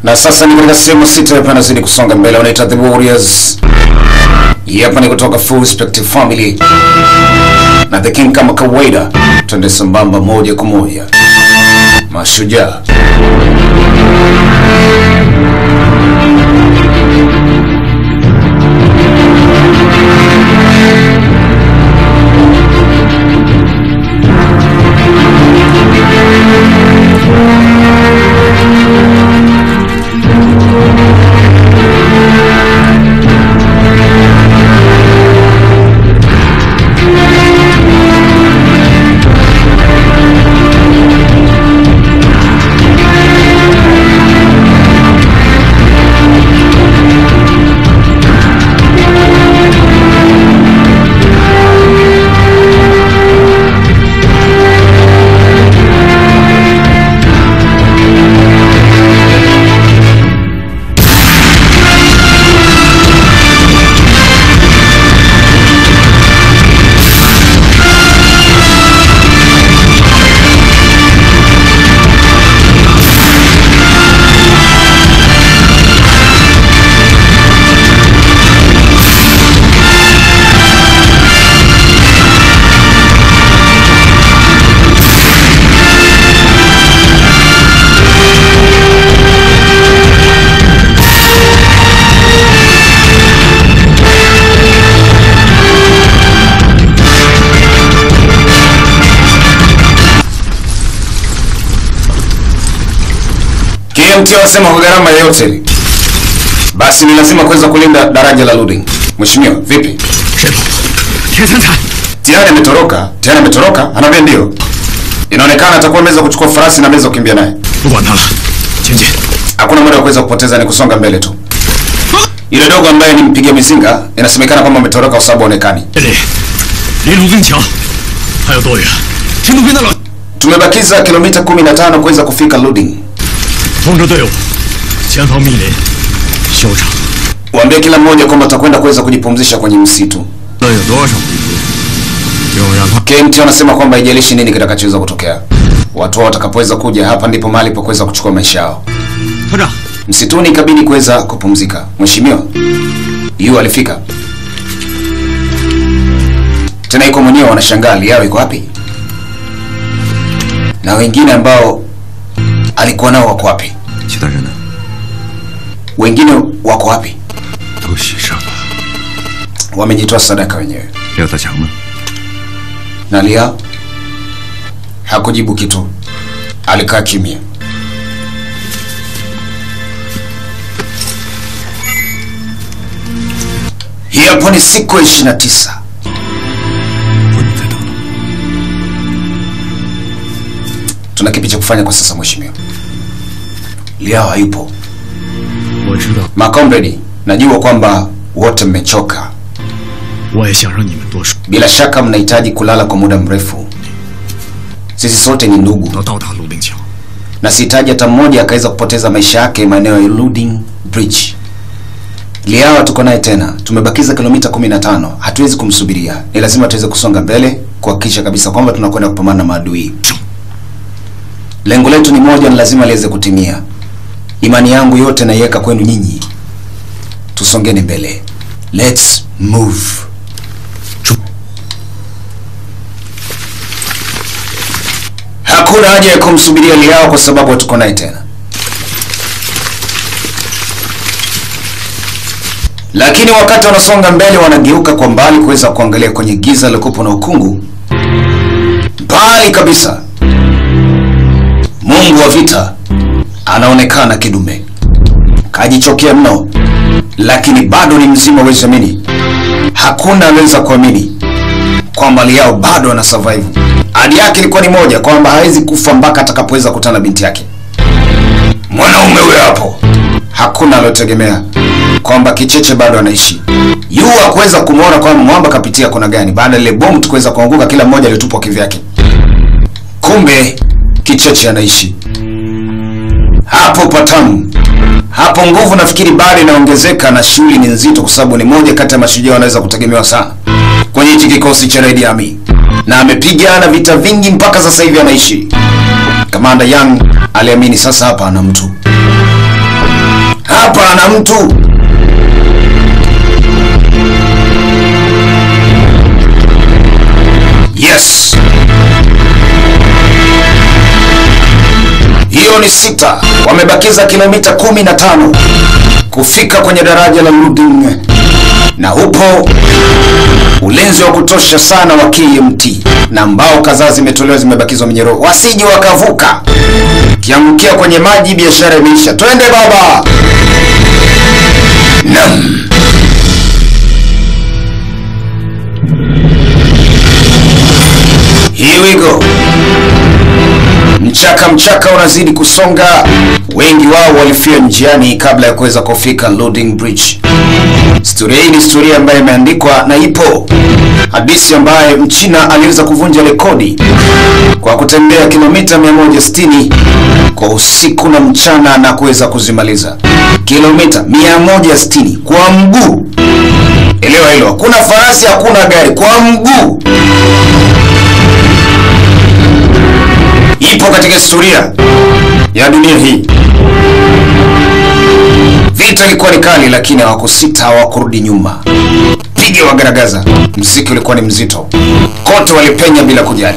Na sasa ni katika sehemu sita hapa nazidi kusonga mbele, wanaita The Warriors. Hii hapa ni kutoka Full Spectrum Family na The King kama kawaida, twende sambamba moja kwa moja. Mashujaa KMT wasema kwa gharama yoyote ile, basi ni lazima kuweza kulinda daraja la Luding. Mheshimiwa, vipi? 神父，铁三彩， Tayari ametoroka, tayari ametoroka, anaambia ndio. Inaonekana atakuwa ameweza kuchukua farasi na ameweza kukimbia naye. 不管他了，前进。 Hakuna muda wa kuweza kupoteza, ni kusonga mbele tu. Yule dogo ambaye ni mpiga mizinga, inasemekana kwamba ametoroka kwa sababu haonekani. 这里离卢冰桥还有多远？听路边的老 Tumebakiza kilomita 15 kuweza kufika Luding. 通知队伍，前方密林，休整。 Waambie kila mmoja kwamba atakwenda kuweza kujipumzisha kwenye msitu. 那有多少回合？就让他 KMT wanasema kwamba haijalishi nini kitakachoweza kutokea, watu hao watakapoweza kuja hapa ndipo mahali pa kuweza kuchukua maisha yao. 团长， Msituni ikabidi kuweza kupumzika. Mheshimiwa yu alifika tena, iko mwenyewe, wanashangaa Liao iko wapi na wengine ambao alikuwa nao wako wapi? 其他人呢？ Wengine wako wapi? 都洗上了。 Wamejitoa sadaka wenyewe. 廖大强呢？ Na Liao hakujibu kitu, alikaa kimya. Hii hapo ni siku ya 29. 不能再等了。 Tuna kipi cha kufanya kwa sasa mheshimiwa? Liao hayupo. 我知道， Makomredi, najua kwamba wote mmechoka. 我也想让你们多睡， Bila shaka mnahitaji kulala kwa muda mrefu. Sisi sote ni ndugu 到到达卢冰桥。 na sihitaji hata mmoja akaweza kupoteza maisha yake maeneo ya Luding Bridge. Liao tuko naye tena, tumebakiza kilomita 15. Hatuwezi kumsubiria, ni lazima tuweze kusonga mbele kuhakikisha kabisa kwamba tunakwenda kupambana na maadui. Lengo letu ni moja, ni lazima liweze kutimia. Imani yangu yote naiweka kwenu nyinyi, tusongeni mbele. Let's move. Hakuna haja ya kumsubiria Liao kwa sababu hatuko naye tena. Lakini wakati wanasonga mbele, wanageuka kwa mbali kuweza kuangalia kwenye giza lilokupo na ukungu, mbali kabisa, Mungu wa vita anaonekana kidume, kajichokea mno, lakini bado ni mzima. Huwezi amini, hakuna anaweza kuamini kwamba Liao bado ana survive. Ahadi yake ilikuwa ni moja, kwamba hawezi kufa mpaka atakapoweza kukutana na binti yake. Mwanaume huyo hapo, hakuna aliotegemea kwamba kicheche bado anaishi. Yu hakuweza kumwona kwamba mwamba kapitia kona gani, baada ya ile bomu tukuweza kuanguka, kila mmoja alitupwa kivyake. Kumbe kicheche anaishi hapo patamu hapo. Nguvu nafikiri bado inaongezeka na shughuli ni nzito, kwa sababu ni moja kati ya mashujaa wanaweza kutegemewa sana kwenye hichi kikosi cha Red Army, na amepigana vita vingi mpaka sasa hivi anaishi. Kamanda Young aliamini sasa hapa ana mtu hapa ana mtu yes hiyo ni sita wamebakiza kilomita kumi na tano kufika kwenye daraja la Luding na upo ulinzi wa kutosha sana wa KMT na mbao kadhaa zimetolewa zimebakizwa minyororo wasije wakavuka kiangukia kwenye maji biashara imeisha twende baba nam Here we go. Mchaka mchaka unazidi kusonga, wengi wao walifia njiani kabla ya kuweza kufika Loading Bridge. Historia hii ni historia ambayo imeandikwa na ipo hadithi ambaye Mchina aliweza kuvunja rekodi kwa kutembea kilomita 160 kwa usiku na mchana na kuweza kuzimaliza kilomita 160 kwa mguu. Elewa hilo, hakuna farasi, hakuna gari, kwa mguu. Ipo katika historia ya dunia hii. Vita ilikuwa ni kali, lakini hawakusita, hawakurudi nyuma. Piga wagaragaza, mziki ulikuwa ni mzito, kote walipenya bila kujali.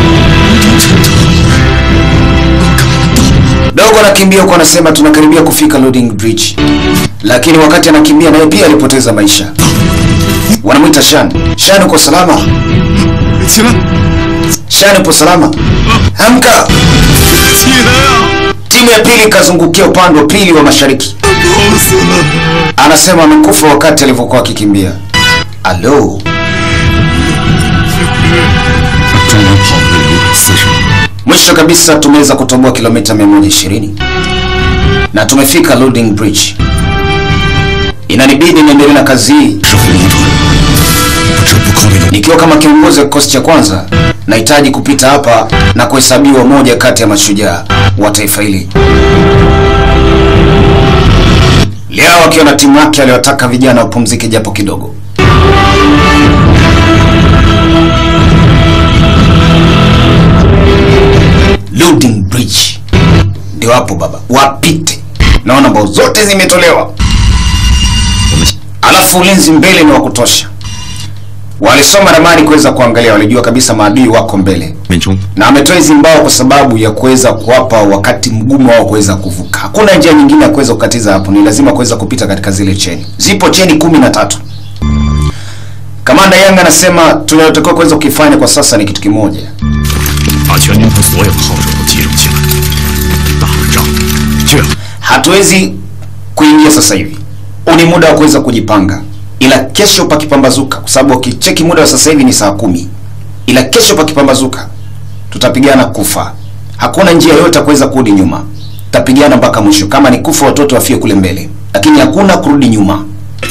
Dogo anakimbia huko, anasema tunakaribia kufika Loading Bridge, lakini wakati anakimbia naye pia alipoteza maisha. Wanamwita Shan. Shan, uko salama? 起来， Shan, upo salama? Amka! 起来啊！ Timu ya pili ikazungukia upande wa pili wa mashariki. 痛死了！ Anasema amekufa wakati alivyokuwa akikimbia. Alo, 中间跑了两百四十米， mwisho kabisa tumeweza kutoboa kilomita 120 na tumefika Loading Bridge. Inanibidi niendelee na kazi hii 是红龙团，不止不靠那个 nikiwa kama kiongozi wa kikosi cha kwanza. Nahitaji kupita hapa na kuhesabiwa moja kati ya mashujaa wa taifa hili. Liao akiwa na timu yake aliwataka vijana wapumzike japo kidogo. Loading Bridge ndio hapo baba, wapite. Naona mbao zote zimetolewa, alafu ulinzi mbele ni wa kutosha. Walisoma ramani kuweza kuangalia, walijua kabisa maadui wako mbele, 面中 na ametoa hizi mbao kwa sababu ya kuweza kuwapa wakati mgumu wao kuweza kuvuka. Hakuna njia nyingine ya kuweza kukatiza hapo, ni lazima kuweza kupita katika zile cheni. Zipo cheni kumi na tatu. Kamanda Yang anasema tunayotakiwa kuweza kukifanya kwa sasa ni kitu kimoja, 把全军团所有炮手都集中起来，打仗就要 hatuwezi kuingia sasa hivi. Huu ni muda wa kuweza kujipanga, ila kesho pakipambazuka, kwa sababu ukicheki muda wa sasa hivi ni saa kumi, ila kesho pakipambazuka tutapigana kufa. Hakuna njia yoyote ya kuweza kurudi nyuma, tutapigana mpaka mwisho. Kama ni kufa, watoto wafie kule mbele, lakini hakuna kurudi nyuma.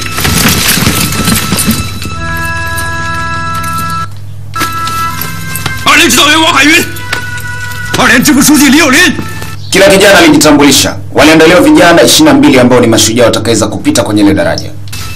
二连指导员王海云，二连支部书记李有林， Kila kijana alijitambulisha. Waliandaliwa vijana 22 ambao ni mashujaa watakaweza kupita kwenye ile daraja.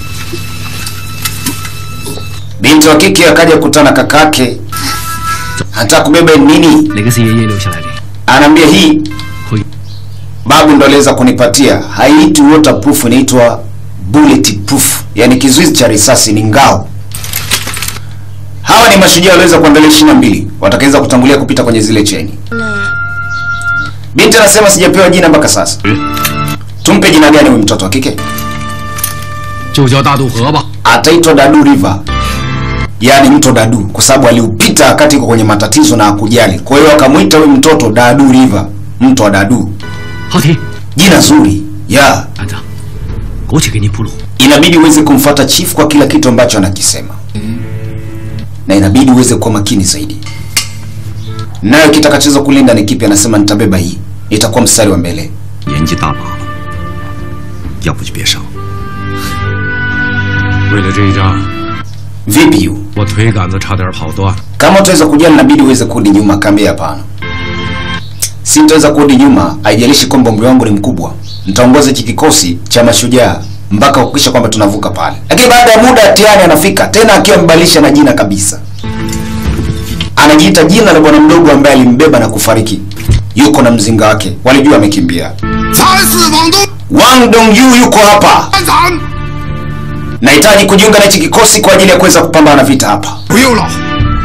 Binti wa kike akaja kukutana kakake, hata kubeba nini 哪个是爷爷留下来的？ anaambia hii 会 babu ndo aliweza kunipatia, haiitwi waterproof, inaitwa bullet proof, yani kizuizi cha risasi, ni ngao. Hawa ni mashujaa waliweza kuandalia ishirini na mbili watakaweza kutangulia kupita kwenye zile cheni. Binti anasema sijapewa jina mpaka sasa. Tumpe jina gani huyu mtoto wa kike? 就叫大渡河吧。 Ataitwa Dadu River, yaani mto Dadu, kwa sababu aliupita wakati iko kwenye matatizo na hakujali. Kwa hiyo akamwita huyu mtoto Dadu River, mto wa Dadu. 好听， Jina zuri ya 班长，过去给你铺路。 inabidi uweze kumfuata chief kwa kila kitu ambacho anakisema, na inabidi uweze kuwa makini zaidi. Nayo kitakachoweza kulinda ni kipi? Anasema nitabeba hii, itakuwa mstari wa mbele. 年纪大把了，要不就别上。为了这一仗， Vipi yu 我腿杆子差点跑断。 kama utaweza kujali, inabidi uweze kurudi nyuma. Kaambia hapana, sitaweza kurudi nyuma, haijalishi kwamba umri wangu ni mkubwa. Nitaongoza hiki kikosi cha mashujaa mpaka kuhakikisha kwamba tunavuka pale. Lakini baada ya muda Tiani anafika tena akiwa amebadilisha na jina kabisa, anajiita jina la bwana mdogo ambaye alimbeba na kufariki. Yuko na mzinga wake, walijua amekimbia. 才是往东， Wang Dongyu yuko hapa. 班长， Nahitaji kujiunga na hichi kikosi kwa ajili ya kuweza kupambana vita hapa. 不用了，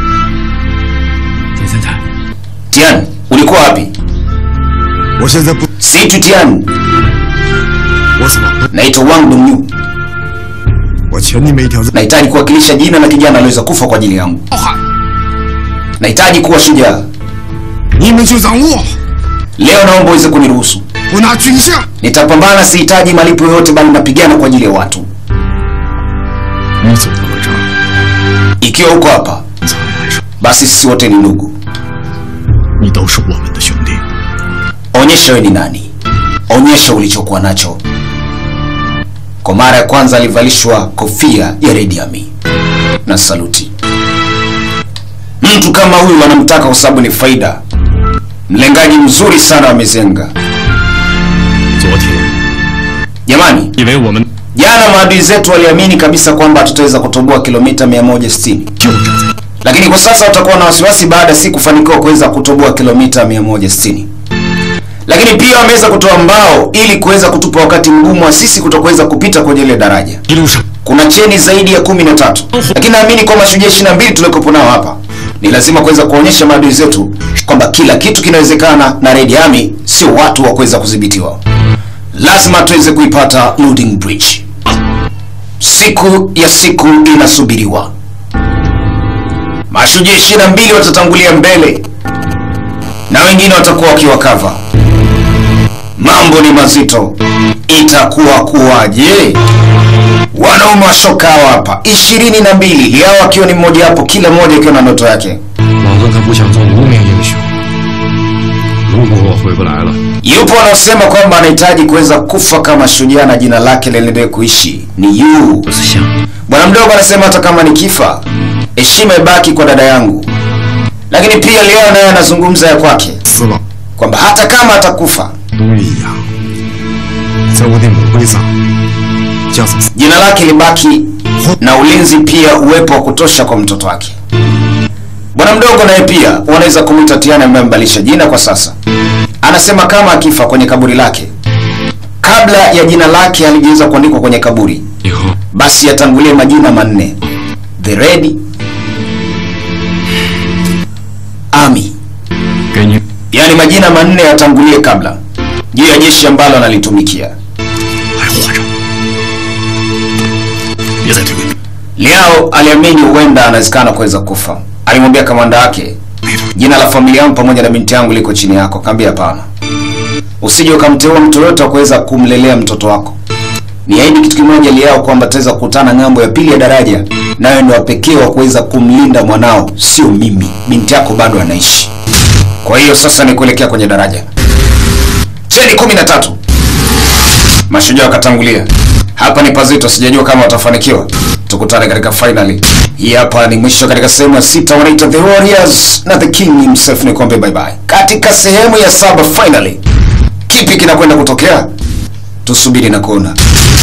田三彩， Tian, ulikuwa wapi? 我现在不， Situ Tian, 我死了， naitwa Wang Dongyu. 我欠你们一条人。 Nahitaji kuwakilisha jina la kijana aliyeweza kufa kwa ajili yangu. 浩瀚， Nahitaji kuwa shujaa. 你们就让我， Leo naomba uweze kuniruhusu. 我拿军饷， Nitapambana, sihitaji malipo yoyote, bali napigana kwa ajili ya watu. 你走到了这儿， Ikiwa uko hapa, 咱们来说， basi sisi wote ni ndugu. 你都是我们的兄弟。 Onyesha wewe ni nani, onyesha ulichokuwa nacho. Kwa mara ya kwanza alivalishwa kofia ya Red Army na saluti. Mtu kama huyu wanamtaka kwa sababu ni faida. Mlengaji mzuri sana wa mizenga. 昨天， Jamani, 以为我们 jana maadui zetu waliamini kabisa kwamba tutaweza kutoboa kilomita 160, 就站在 lakini kwa sasa watakuwa na wasiwasi baada ya si kufanikiwa kuweza kutoboa kilomita 160. Lakini pia wameweza kutoa mbao ili kuweza kutupa wakati mgumu wa sisi kutokuweza kupita kwenye ile daraja. 一路上 Kuna cheni zaidi ya kumi na tatu, lakini naamini kwa mashujaa ishirini na mbili tuliokopo nao hapa ni lazima kuweza kuonyesha maadui zetu kwamba kila kitu kinawezekana, na Red Army sio watu wa kuweza kudhibitiwa. Lazima tuweze kuipata Looting Bridge. Siku ya siku inasubiriwa. Mashujaa ishirini na mbili watatangulia mbele na wengine watakuwa wakiwakava. Mambo ni mazito, itakuwa kuwaje? Wanaume wa shoka hawa hapa ishirini na mbili Liao akiwa ni mmoja wapo, kila mmoja akiwa na ndoto yake. 老子可不想做无名英雄。如果我回不来了， Yupo wanaosema kwamba anahitaji kuweza kufa kama shujaa na jina lake liendelee kuishi ni yu. 不是想 Bwana mdogo anasema hata kama nikifa, heshima ibaki kwa dada yangu. Lakini pia Liao naye anazungumza ya kwake 死了， kwamba hata kama atakufa, 东一样，在我的墓碑上加上 jina lake libaki na ulinzi pia uwepo wa kutosha kwa mtoto wake. Bwana mdogo naye pia wanaweza kumwita Tiana ambaye amebadilisha jina kwa sasa. Anasema kama akifa kwenye kaburi lake, kabla ya jina lake halijaweza kuandikwa kwenye kaburi, 以后 basi yatangulie majina manne: The Red Army, 给你 yaani majina manne yatangulie kabla juu ya jeshi ambalo analitumikia. 还活着，别再推给 Liao aliamini huenda anawezekana kuweza kufa. Alimwambia kamanda wake, jina la familia yangu pamoja na binti yangu liko chini yako. Kaambia hapana, usije ukamteua mtu yoyote wa kuweza kumlelea mtoto wako. Niahidi kitu kimoja Liao, kwamba tutaweza kukutana ng'ambo ya pili ya daraja, nawe ndio wa pekee wa kuweza kumlinda mwanao, sio mimi. Binti yako bado anaishi. Kwa hiyo sasa ni kuelekea kwenye daraja. Cheni kumi na tatu. Mashujaa wakatangulia. Hapa ni pazito, sijajua kama watafanikiwa. Tukutane katika finali. Hii hapa ni mwisho katika sehemu ya sita, wanaita The Warriors na The King himself. Ni kuambia bye bye. Katika sehemu ya saba finally, kipi kinakwenda kutokea? Tusubiri na kuona.